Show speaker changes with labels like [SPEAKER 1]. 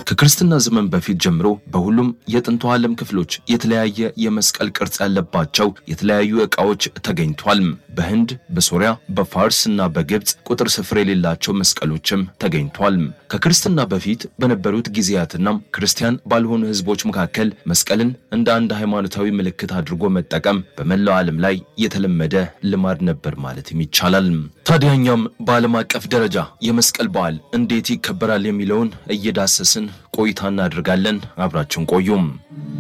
[SPEAKER 1] ከክርስትና ዘመን በፊት ጀምሮ በሁሉም የጥንቱ ዓለም ክፍሎች የተለያየ የመስቀል ቅርጽ ያለባቸው የተለያዩ ዕቃዎች ተገኝቷል። በህንድ፣ በሶሪያ፣ በፋርስ እና በግብፅ ቁጥር ስፍር የሌላቸው መስቀሎችም ተገኝቷል። ከክርስትና በፊት በነበሩት ጊዜያትና ክርስቲያን ባልሆኑ ህዝቦች መካከል መስቀልን እንደ አንድ ሃይማኖታዊ ምልክት አድርጎ መጠቀም በመላው ዓለም ላይ የተለመደ ልማድ ነበር ማለትም ይቻላል። ታዲያ እኛም በዓለም አቀፍ ደረጃ የመስቀል በዓል እንዴት ይከበራል የሚለውን እየዳሰስን ቆይታ እናደርጋለን። አብራችን ቆዩም።